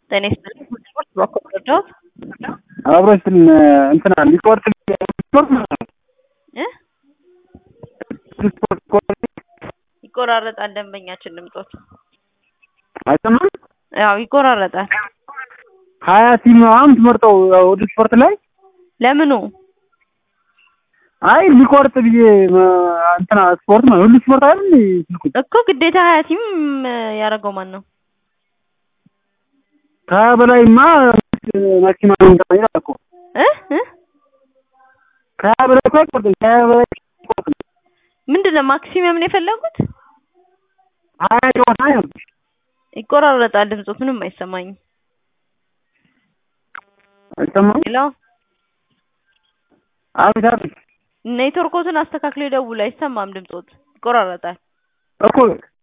ጤና ይስጥልኝ። ስፖርት በኩል ረዳሁት አብሮች እንትና ሊቆርጥ ሊቆርጥ እ ይቆራረጣል ደንበኛችን ድምጾት አይሰማም። ያው ይቆራረጣል። ሀያ ቲም አሁን ትመርጠው ወደ ስፖርት ላይ ለምኑ አይ ሊቆርጥ ብዬ እንትና ስፖርት ነው ሁሉ ስፖርት አይደል ስልኩ እኮ ግዴታ ሀያ ቲም ያደረገው ማን ነው? ከሀያ በላይማ ማክሲማም እንትና ይላል እኮ እ እ ከሀያ በላይ እኮ አይቆርጥም። ከሀያ በላይ አይቆርጥም። ምንድን ነው ማክሲመም ነው የፈለጉት? ሀያ ጨዋታ ነው ይቆራረጣል ድምጾት ምንም አይሰማኝም። አይሰማም። ሄሎ አቤት አቤት ኔትወርኮትን አስተካክሎ ይደውል። አይሰማም ድምጾት ይቆራረጣል። እኮ